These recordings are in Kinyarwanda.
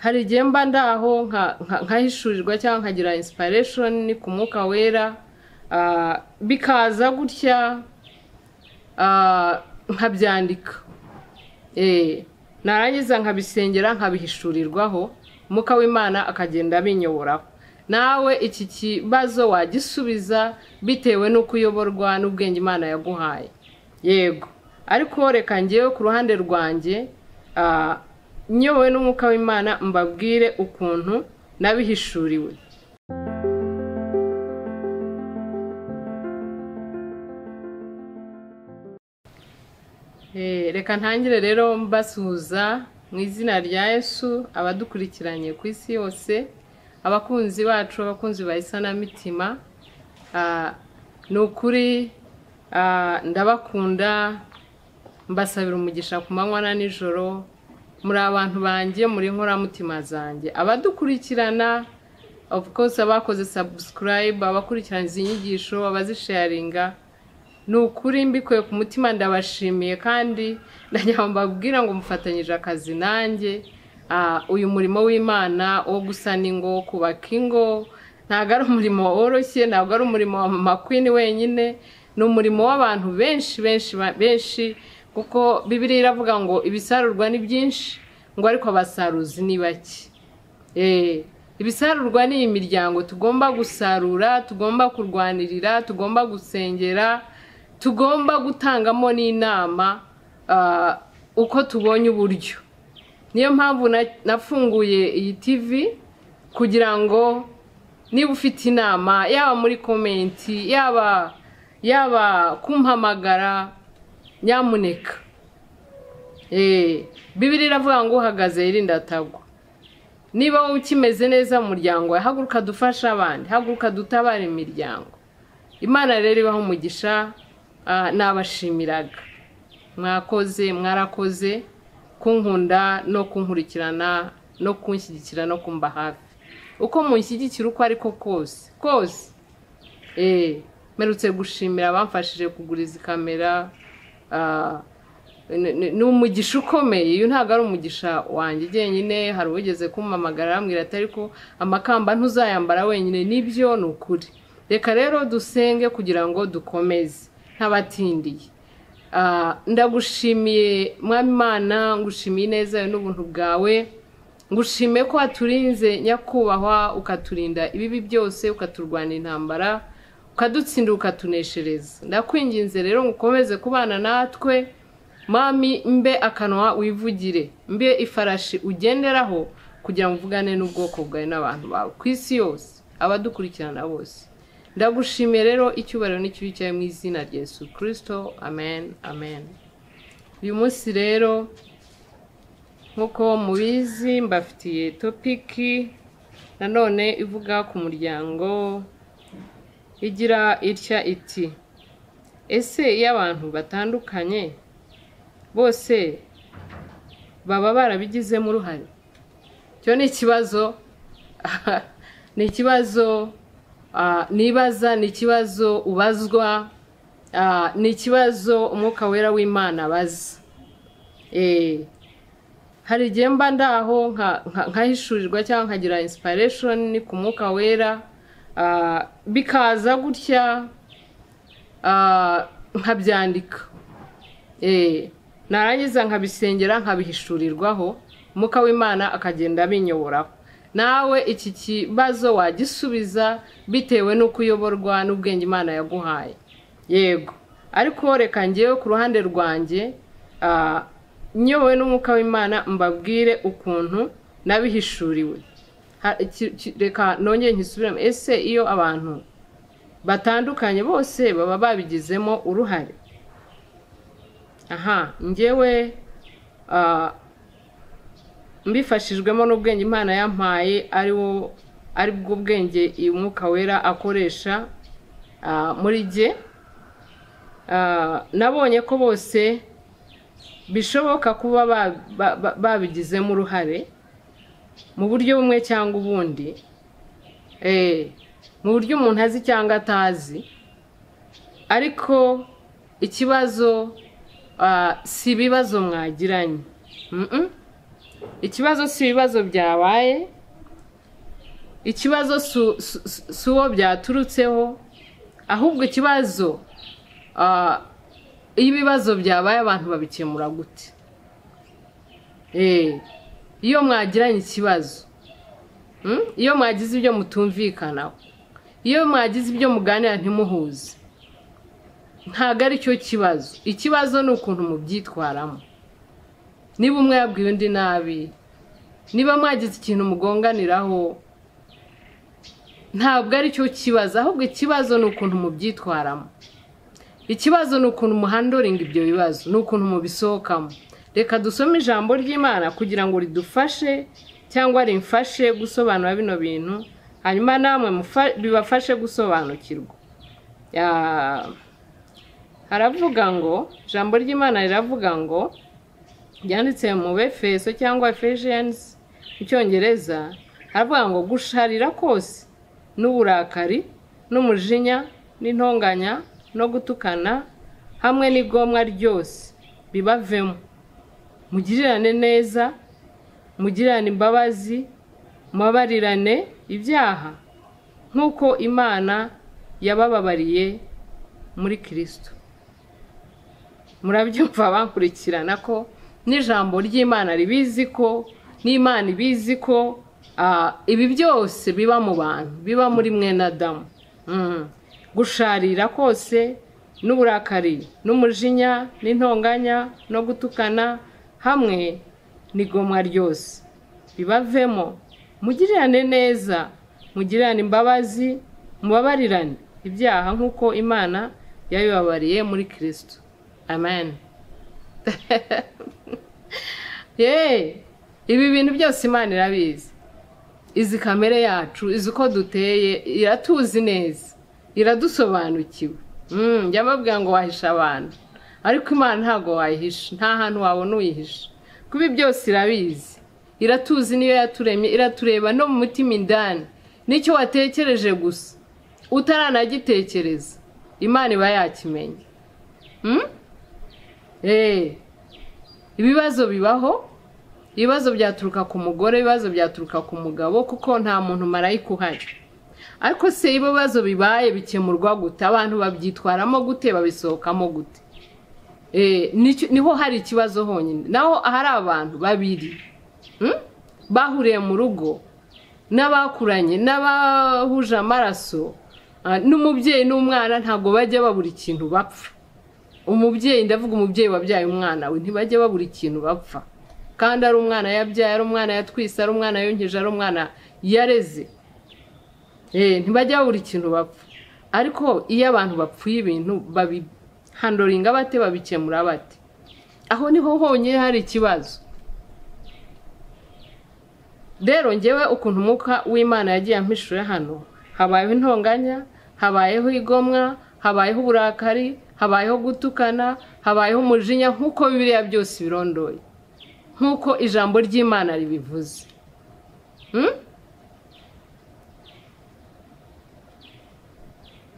hari igihe mba ndaho nkahishurirwa cyangwa nkagira inspiration ku mwuka wera ah, bikaza gutya ah, nkabyandika Eh, narangiza nkabisengera nkabihishurirwaho umwuka w'imana akagenda abinyoboraho nawe iki kibazo wagisubiza bitewe n'uko uyoborwa n'ubwenge imana yaguhaye yego ariko reka ngewe ku ruhande rwanjye ah, nyobowe n'umwuka w'imana mbabwire ukuntu nabihishuriwe Eh, reka ntangire rero mbasuhuza mu izina rya yesu abadukurikiranye ku isi yose abakunzi bacu abakunzi ba isanamitima Ah, ni ukuri ah, ndabakunda mbasabira umugisha ku manywa na nijoro muri abantu banjye muri inkoramutima zanjye abadukurikirana of course abakoze subscribe abakurikirana izi nyigisho abazisharinga ni ukuri mbikuye ku mutima ndabashimiye kandi ndagira ngo mbabwira ngo mufatanyije akazi nanjye Ah, uyu murimo w'imana wo gusana ingo kubaka ingo ntabwo ari umurimo woroshye ntabwo ari umurimo wa mama queen wenyine ni umurimo w'abantu benshi benshi ba- benshi kuko bibiriya iravuga ngo ibisarurwa ni byinshi ngo ariko abasaruzi ni bake Eh, ibisarurwa ni imiryango tugomba gusarura tugomba kurwanirira tugomba gusengera tugomba gutangamo n'inama ah, uko tubonye uburyo niyo mpamvu na- nafunguye iyi tv kugira ngo niba ufite inama yaba muri komenti yaba yaba kumpamagara nyamuneka Eh, bibiri iravuga ngo uhagaze yirinda atagwa niba wowe ukimeze neza mu muryango wawe haguruka dufashe abandi haguruka dutabare imiryango imana rero ibaha umugisha ah, nabashimiraga mwakoze mwarakoze kunkunda no kunkurikirana no kunshyigikira no kumba hafi uko munshyigikira uko ariko kose kose eh mperutse gushimira abamfashije kugura izi kamera ah, ni- ni ni umugisha ukomeye uyu ntabwo ari umugisha wanjye njyenyine hari uwigeze kumamagara arambwira ati ariko amakamba ntuzayambara wenyine nibyo ni ukuri reka rero dusenge kugira ngo dukomeze ntabatindiye Ah, ndagushimiye mwami imana ngushimiye ineza n'ubuntu bwawe ngushimiye ko waturinze nyakubahwa ukaturinda ibibi byose ukaturwanira intambara ukadutsinda ukatuneshereza ndakwinginze rero ngo ukomeze kubana natwe mami mbe akanwa wivugire mbe ifarashi ugenderaho kugira ngo uvugane n'ubwoko bwawe n'abantu bawe ku isi yose abadukurikirana bose ndagushimiye rero icyubahiro n'ikibi cyawe mu izina rya yesu kirisito amen amen uyu munsi rero nk'uko mubizi mbafitiye topiki nanone ivuga ku muryango igira itya iti ese iyo abantu batandukanye bose baba barabigizemo uruhare icyo ni ikibazo ni ikibazo ah, nibaza ni ikibazo ubazwa ah, ni ikibazo umwuka wera w'imana abaza Eh, hari igihe mba ndaho nka- nka- nkahishurirwa cyangwa nkagira inspiration ku mwuka wera ah, bikaza gutya ah, nkabyandika Eh, narangiza nkabisengera nkabihishurirwaho umwuka w'imana akagenda abinyoboraho nawe iki kibazo wagisubiza bitewe n'uko uyoborwa n'ubwenge imana yaguhaye yego ariko reka ngewe ku ruhande rwanjye ah, nyobowe n'umwuka w'imana mbabwire ukuntu nabihishuriwe Ha- ki- ki- reka nongere nkisubiremo ese iyo abantu batandukanye bose baba babigizemo uruhare aha ngewe ah, mbifashijwemo n'ubwenge imana yampaye ari wo ari bwo bwenge uyu mwuka wera akoresha ah, muri jye Ah, nabonye ko bose bishoboka kuba ba- ba- ba- babigizemo uruhare mu buryo bumwe cyangwa ubundi Eh, mu buryo umuntu azi cyangwa atazi ariko ikibazo ah, si ibibazo mwagiranye Mm-mm. ikibazo si ibibazo byabaye ikibazo su- su- su- si uwo byaturutseho ahubwo ikibazo ah, iyo ibibazo byabaye abantu babikemura gute Eh, iyo mwagiranye ikibazo Mm? iyo mwagize ibyo mutumvikanaho iyo mwagize ibyo muganira ntimuhuze ntabwo ari cyo kibazo ikibazo ni ukuntu mubyitwaramo niba umwe yabwiye undi nabi niba mwagize ikintu mugonganiraho ntabwo ari cyo kibazo ahubwo ikibazo ni ukuntu mubyitwaramo ikibazo ni ukuntu muhandoringa ibyo bibazo ni ukuntu mubisohokamo reka dusome ijambo ry'imana kugira ngo ridufashe cyangwa rimfashe gusobanura bino bintu hanyuma namwe mufa- bibafashe gusobanukirwa Ya- haravuga ngo ijambo ry'imana riravuga ngo ryanditse mu befeso cyangwa efesiyensi mu cyongereza haravuga ngo gusharira kose n'uburakari n'umujinya n'intonganya no gutukana hamwe n'igomwa ryose bibavemo mugirirane neza mugirirane imbabazi mubabarirane ibyaha nk'uko imana yabababariye muri kirisito murabyumva bankurikirana ko n'ijambo ry'imana ribizi ko n'imana ibizi ko ah, ibi byose biba mu bantu biba muri mwene adamu Mm. gusharira kose n'uburakari n'umujinya n'intonganya no gutukana hamwe n'igomwa ryose bibavemo mugirirane neza mugirirane imbabazi mubabarirane ibyaha nk'uko imana yabibabariye muri kirisito amen Yeee ibi bintu byose imana irabizi izi kamere yacu izi uko duteye iratuzi neza iradusobanukiwe Mm, njya mbabwira ngo wahisha abantu ariko imana ntabwo wayihisha nta hantu wabona uyihisha kuba ibi byose irabizi iratuzi niyo yaturemye iratureba no mu mutima indani nicyo watekereje gusa utaranagitekereza imana iba yakimenya Mm? Eh, ibibazo bibaho ibibazo byaturuka ku mugore ibibazo byaturuka ku mugabo kuko nta muntu marayika uhari ariko se ibibazo bibaye bikemurwa gute abantu babyitwaramo gute babisohokamo gute Eh, nicyo- niho hari ikibazo honyine naho ahari abantu babiri Mm? bahuriye mu rugo n'abakuranye n'abahuje amaraso ah, n'umubyeyi n'umwana ntabwo bajya babura ikintu bapfa umubyeyi ndavuga umubyeyi wabyaye umwana we ntibajya babura ikintu bapfa kandi ari umwana yabyaye ari umwana yatwise ari umwana yonkeje ari umwana yareze Eh, ntibajya babura ikintu bapfa ariko iyo abantu bapfuye ibintu babihandoringa bate babikemura bate aho niho honyine hari ikibazo rero ngewe ukuntu umwuka w'imana yagiye ampishuye hano habayeho intonganya habayeho igomwa habayeho uburakari habayeho gutukana habayeho umujinya nk'uko biriya byose birondoye nk'uko ijambo ry'imana ribivuze Mm?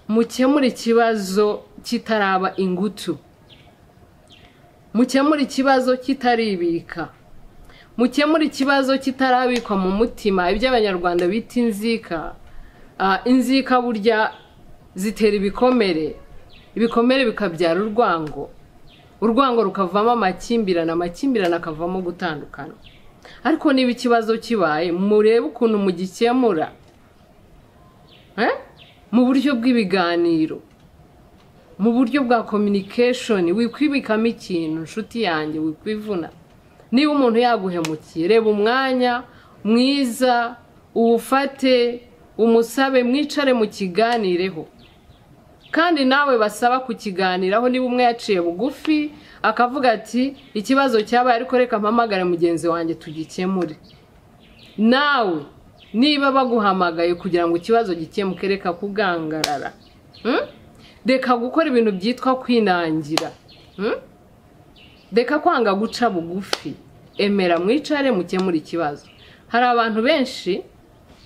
mukemure ikibazo kitaraba ingutu mukemure ikibazo kitaribika mukemure ikibazo kitarabikwa mu mutima ibyo abanyarwanda bita inzika Ah, inzika burya zitera ibikomere ibikomere bikabyara urwango urwango rukavamo amakimbirane amakimbirane akavamo gutandukana ariko niba ikibazo kibaye murebe ukuntu mugikemura Eh? mu buryo bw'ibiganiro mu buryo bwa communication wikwibikamo ikintu inshuti yanjye wikwivuna niba umuntu yaguhemukiye reba umwanya mwiza uwufate umusabe mwicare mu kiganireho kandi nawe basaba kukiganiraho niba umwe yaciye bugufi akavuga ati ikibazo cyabaye ariko reka mpamagare mugenzi wanjye tugikemure nawe niba baguhamagaye kugira ngo ikibazo gikemuke reka kugangarara Mm? reka gukora ibintu byitwa kwinangira Mm? reka kwanga guca bugufi emera mwicare mukemure ikibazo hari abantu benshi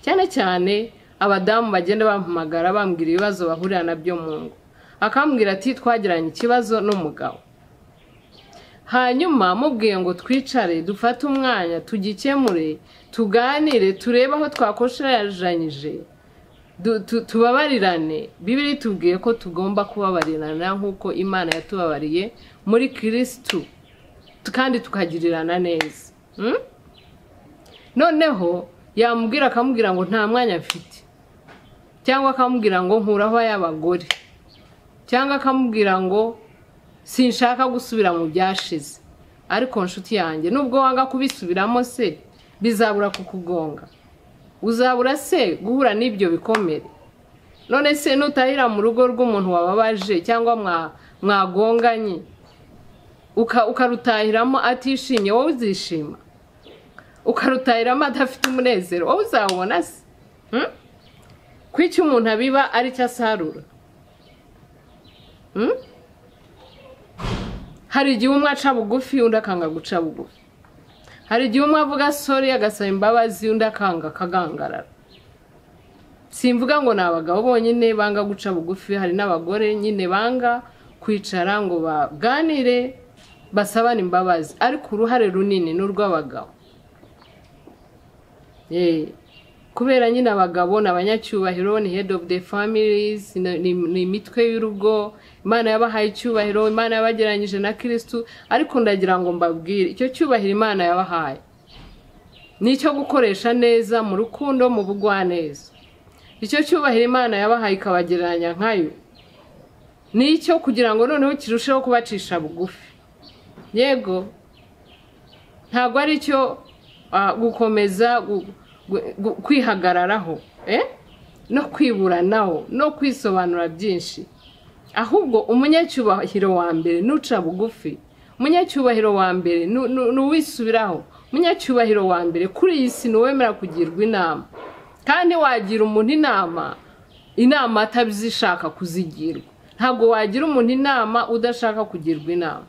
cyane cyane abadamu bagenda bampamagara bambwira ibibazo bahurira nabyo mu ngo akambwira ati twagiranye ikibazo n'umugabo hanyuma mubwiye ngo twicare dufate umwanya tugikemure tuganire turebe aho twakosheranyije tubabarirane bibiri tubwiye ko tugomba kubabarirana nk'uko imana yatubabariye muri kirisitu kandi tukagirirana neza noneho yamubwira akamubwira ngo nta mwanya mfite cyangwa akamubwira ngo nkuraho ay'abagore cyangwa akamubwira ngo sinshaka gusubira mu byashize ariko nshuti yanjye nubwo wanga kubisubiramo se bizabura kukugonga uzabura se guhura n'ibyo bikomere none se nutahira mu rugo rw'umuntu wababaje cyangwa mwagonganye ukarutahiramo atishimye wowe uzishima ukarutahiramo adafite umunezero wowe uzawubona se ko icyo umuntu abiba ari cyo asarura hari igihe umwe aca bugufi undi akanga guca bugufi hari igihe umwe avuga sori agasaba imbabazi undi akanga akagangarara simvuga ngo ni abagabo bonyine banga guca bugufi hari n'abagore nyine banga kwicara ngo baganire basabane imbabazi ariko uruhare runini ni urw'abagabo kubera nyine abagabo ni abanyacyubahiro ni head of the families ni imitwe y'urugo imana yabahaye icyubahiro imana yabagereranyije na kirisitu ariko ndagira ngo mbabwire icyo cyubahiro imana yabahaye ni icyo gukoresha neza mu rukundo mu bugwaneza icyo cyubahiro imana yabahaye ikabagereranya nkayo ni icyo kugira ngo noneho kirusheho kubacisha bugufi yego ntabwo ari icyo gukomeza kwihagararaho no kwiburanaho no kwisobanura byinshi ahubwo umunyacyubahiro wa mbere n'uca bugufi umunyacyubahiro wa mbere n'uwisubiraho umunyacyubahiro wa mbere kuri iyi si wemera kugirwa inama kandi wagira umuntu inama inama atabishaka kuzigirwa ntabwo wagira umuntu inama udashaka kugirwa inama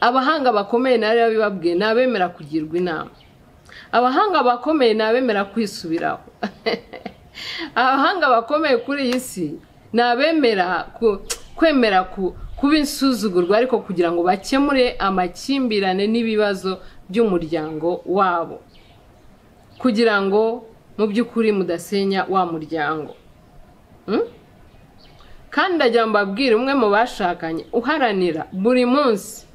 abahanga bakomeye nabi babibabwiye ni abemera kugirwa inama abahanga bakomeye ni abemera kwisubiraho abahanga bakomeye kuri iyi si ni abemera kwemera kuba insuzugurwa ariko kugira ngo bakemure amakimbirane n'ibibazo by'umuryango wabo kugira ngo mu by'ukuri mudasenya wa muryango kandi ndagira ngo mbabwire umwe mu bashakanye uharanira buri munsi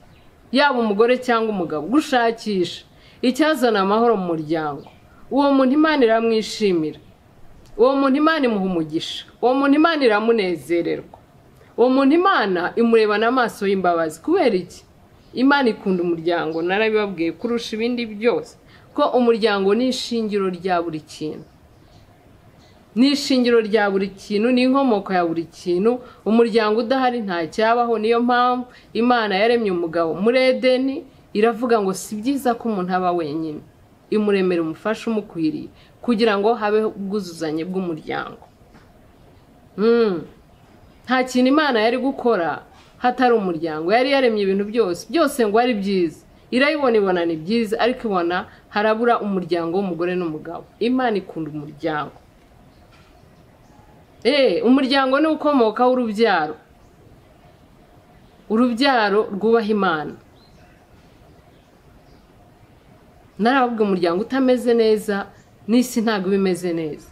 yaba umugore cyangwa umugabo gushakisha icyazana amahoro mu muryango uwo muntu imana iramwishimira uwo muntu imana imuha umugisha uwo muntu imana iramunezererwa uwo muntu imana imurebana amaso y'imbabazi kubera iki imana ikunda umuryango narabibabwiye kurusha ibindi byose ko umuryango ni ishingiro rya buri kintu ni ishingiro rya buri kintu ni inkomoko ya buri kintu umuryango udahari nta cyabaho niyo mpamvu imana yaremye umugabo muri edeni iravuga ngo si byiza ko umuntu aba wenyine imuremera umufasha umukwiriye kugira ngo habeho ubwuzuzanye bw'umuryango nta kintu imana yari gukora hatari umuryango yari yaremye ibintu byose byose ngo ari byiza irayibona ibona ni byiza ariko ibona harabura umuryango w'umugore n'umugabo imana ikunda umuryango umuryango ni ukomokaho urubyaro urubyaro rwubaha imana narababwe umuryango utameze neza n'isi ntabwo iba imeze neza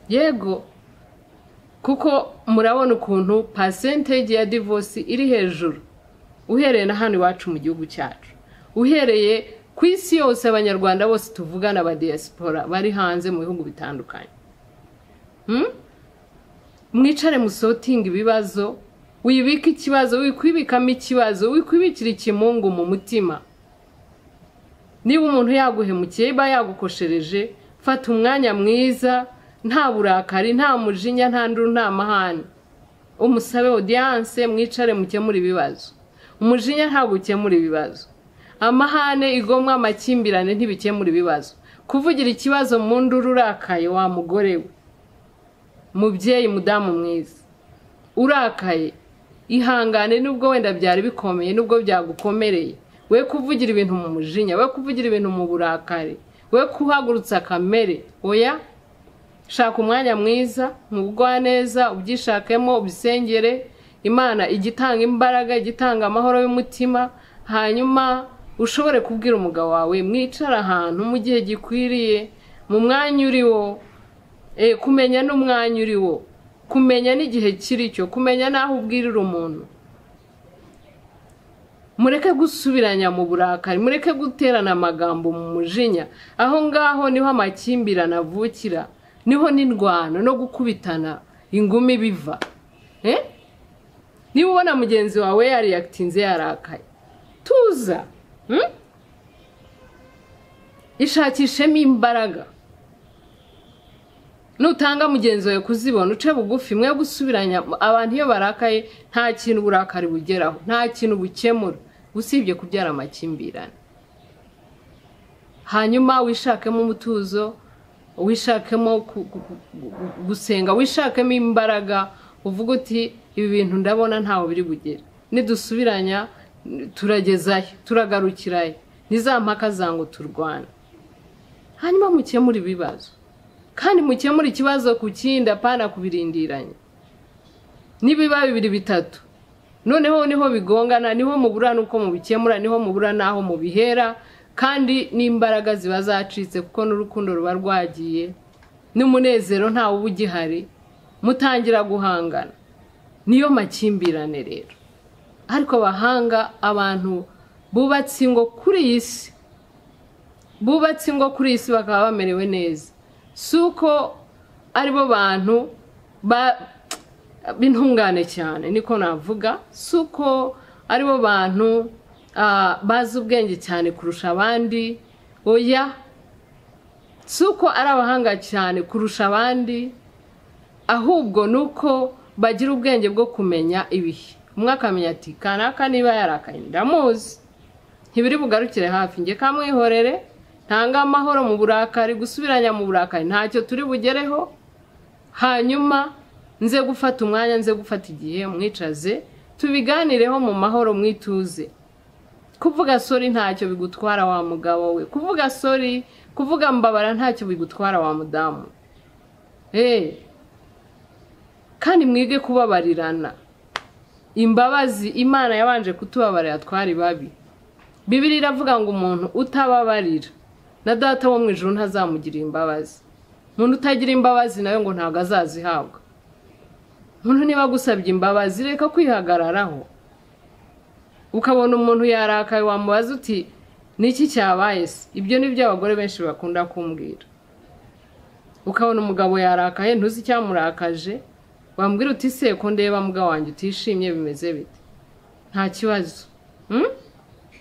yego kuko murabona ukuntu pasentege ya divosi iri hejuru uhereye na hano iwacu mu gihugu cyacu uhereye ku isi yose abanyarwanda bose tuvugana aba diaspora bari hanze mu bihugu bitandukanye mwicare musotinga ibibazo wibika ikibazo wikwibikamo ikibazo wikwibikira ikimungu mu mutima niba umuntu yaguhemukiye iba yagukoshereje fata umwanya mwiza nta burakari nta mujinya nta nduru nta mahane umusabe odiyanse mwicare mukemure ibibazo umujinya ntabwo ukemura ibibazo amahane igomwa amakimbirane ntibikemura ibibazo kuvugira ikibazo mu nduru urakaye wa mugore we mubyeyi mudamu mwiza urakaye ihangane nubwo wenda byari bikomeye nubwo byagukomereye we kuvugira ibintu mu mujinya we kuvugira ibintu mu burakari we kuhagurutsa kamere oya shaka umwanya mwiza mu bugwaneza ubyishakemo ubisengere imana ijya itanga imbaraga ijya itanga amahoro y'umutima hanyuma ushobore kubwira umugabo wawe mwicara ahantu mu gihe gikwiriye mu mwanya uriwo Eh, kumenya n'umwanya uriwo kumenya n'igihe kiri cyo kumenya n'aho ubwirira umuntu mureke gusubiranya mu burakari mureke guterana amagambo mu mujinya aho ngaho niho amakimbirane avukira niho n'indwano no gukubitana ingumi biva Eh? niba ubona mugenzi wawe yariyakitinze yarakaye tuza hmm? ishakishemo imbaraga nutanga mugenzi wawe kuzibona uce bugufi mwe gusubiranya abantu iyo barakaye nta kintu uburakari bugeraho nta kintu bukemura usibye kubyara amakimbirane hanyuma wishakemo umutuzo wishakemo ku- ku- ku- gu- gusenga wishakemo imbaraga uvuga uti ibi bintu ndabona ntawe biri bugere nidusubiranya turagezayo turagarukirayo nizampaka zangu turwana hanyuma mukemure ibibazo kandi mukemure ikibazo ku kindi apana kubirindiranye nibiba bibiri bitatu noneho niho bigongana niho mubura n'uko mubikemura niho mubura n'aho mubihera kandi n'imbaraga ziba zacitse kuko n'urukundo ruba rwagiye n'umunezero ntawe uba ugihari mutangira guhangana niyo makimbirane rero ariko abahanga abantu bubatse ingo kuri iyi si bubatse ingo kuri iyi si bakaba bamerewe neza si uko aribo bantu ba- b'intungane cyane niko navuga si uko aribo bantu ah, bazi ubwenge cyane kurusha abandi oya si uko ari abahanga cyane kurusha abandi ahubwo ni uko bagira ubwenge bwo kumenya ibihe umwe akamenya ati kanaka niba yarakaye ndamuzi ntibiri bugarukire hafi njye kamwihorere ntanga amahoro mu burakari gusubiranya mu burakari ntacyo turi bugereho hanyuma nze gufata umwanya nze gufata igihe mwicaze tubiganireho mu mahoro mwituze kuvuga sori ntacyo bigutwara wa mugabo we kuvuga sori kuvuga mbabara ntacyo bigutwara wa mudamu eee kandi mwige kubabarirana imbabazi imana yabanje kutubabarira twari babi bibiri iravuga ngo umuntu utababarira na data wo mu ijuru ntazamugirira imbabazi umuntu utagira imbabazi nawe ngo ntabwo azazihabwa umuntu niba agusabye imbabazi reka kwihagararaho ukabona umuntu yarakaye wamubaza uti niki cyabaye se ibyo ni byo abagore benshi bakunda kumbwira ukabona umugabo yarakaye ntuzi icyamurakaje wambwira uti se ko ndeba mbwa wanjye utishimye bimeze bite nta kibazo Hmm?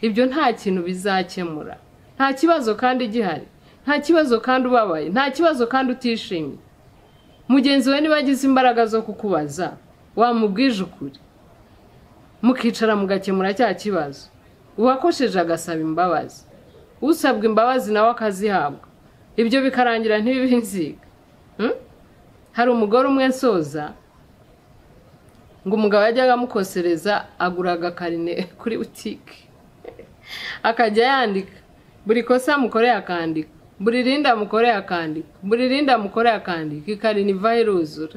ibyo nta kintu bizakemura nta kibazo kandi gihari nta kibazo kandi ubabaye nta kibazo kandi utishimye mugenzi we niba agize imbaraga zo kukubaza wamubwije ukuri mukicara mugakemura cya kibazo uwakosheje agasaba imbabazi usabwa imbabazi nawe akazihabwa ibyo bikarangira ntibibinziga Hmm? hari umugore umwe nsoza ngo umugabo yajyaga amukosereza aguraga karine kuri butike akajya yandika buri kosa mukoreye akandika buri rindi amukoreye akandika buri rindi amukoreye akandika ikarine ivaho iruzura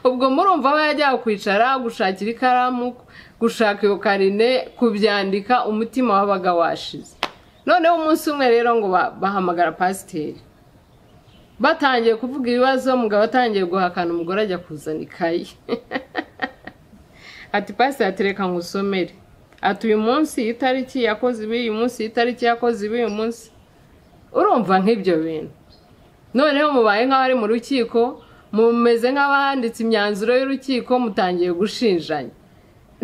ubwo murumva aba yajyaga kwicara gushakira ikaramu gushaka iyo karine kubyandika umutima wabaga washize noneho umunsi umwe rero ngo ba- bahamagara pasiteri batangiye kuvuga ibibazo umugabo atangiye guhakana umugore ajya kuzana ikayi ati pasiteri atereka ngo usomere ati uyu munsi iyi tariki yakoze ibi uyu munsi iyi tariki yakoze ibi uyu munsi urumva nk'ibyo bintu noneho mubaye nk'abari mu rukiko mumeze nk'abanditse imyanzuro y'urukiko mutangiye gushinjanya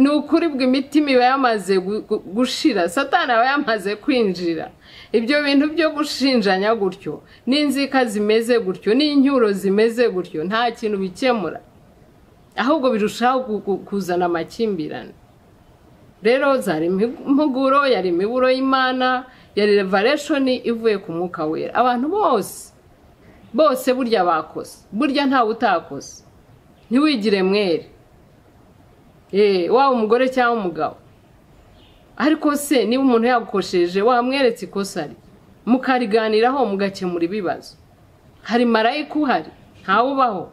ni ukuri bwo imitima iba yamaze gu- gu- gushira satani aba yamaze kwinjira ibyo bintu byo gushinjanya gutyo n'inzika zimeze gutyo n'inyuro zimeze gutyo nta kintu bikemura ahubwo birushaho gu- gu- kuzana amakimbirane rero zari impuguro yari imiburo y'imana yari revareshoni ivuye ku mwuka wera abantu bose bose burya bakoze burya ntawe utakoze ntiwigire mwere Eh, waba umugore cyangwa umugabo ariko se niba umuntu yagukosheje wamweretse ikosa rye mukariganiraho mugakemura ibibazo hari marayika uhari ntawubaho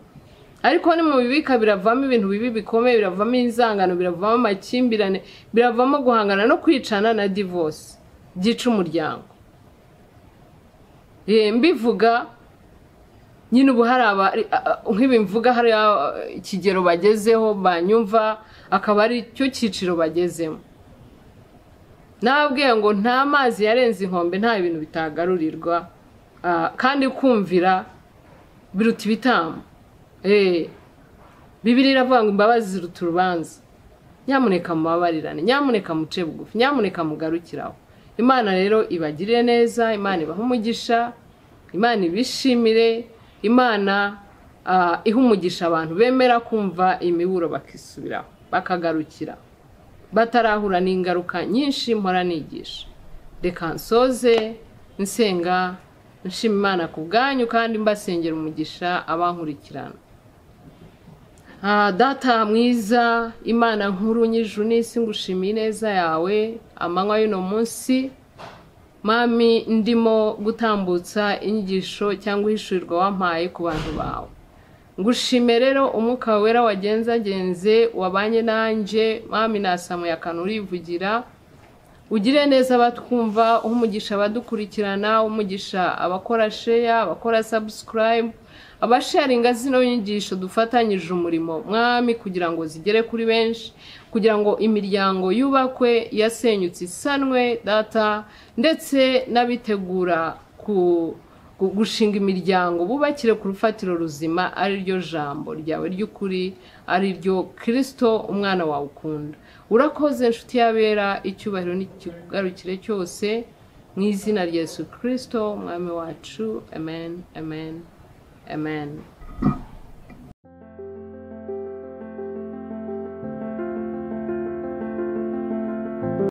ariko ni mu bibika biravamo ibintu bibi bikomeye biravamo inzangano biravamo amakimbirane biravamo guhangana no kwicana na divorce byica umuryango Eh, mbivuga nyine ubu hari aba nk'ibi mvuga hari ikigero bagezeho banyumva akaba ari cyo cyiciro bagezemo nababwiye ngo nta mazi yarenze inkombe nta bintu bitagarurirwa Ah, kandi kumvira biruta ibitambo Eh, bibiri iravuga ngo imbabazi ziruta urubanza nyamuneka mubabarirane nyamuneka muce bugufi nyamuneka mugarukiraho imana rero ibagirire neza imana ibahe umugisha imana ibishimire imana ah, iha umugisha abantu bemera kumva imiburo bakisubiraho bakagarukira batarahura n'ingaruka nyinshi mpora nigisha reka nsoze nsenga nshima imana ku bwanyu kandi mbasengera umugisha abankurikirana Ah, data mwiza imana nkuru nyijuru n'isi ngushimiye ineza yawe amanywa y'uno munsi mami ndimo gutambutsa inyigisho cyangwa ihishurirwa wampaye ku bantu bawe ngushime rero umwuka wera wagenzagenze wabanye nanjye mami nasamuye akantu urivugira ugire neza abatwumva uha umugisha abadukurikirana uha umugisha abakora sheya abakora sabusikarayibu abasharinga zino nyigisho dufatanyije umurimo mwami kugira ngo zigere kuri benshi kugira ngo imiryango yubakwe yasenyutse isanwe data ndetse n'abitegura ku- gu- gushinga imiryango bubakire ku rufatiro ruzima ari ryo jambo ryawe ry'ukuri ari ryo kirisito umwana wawe ukunda urakoze inshuti y'abera icyubahiro n'ikigarukire cyose mu izina rya yesu kirisito umwami wacu amen amen Amen.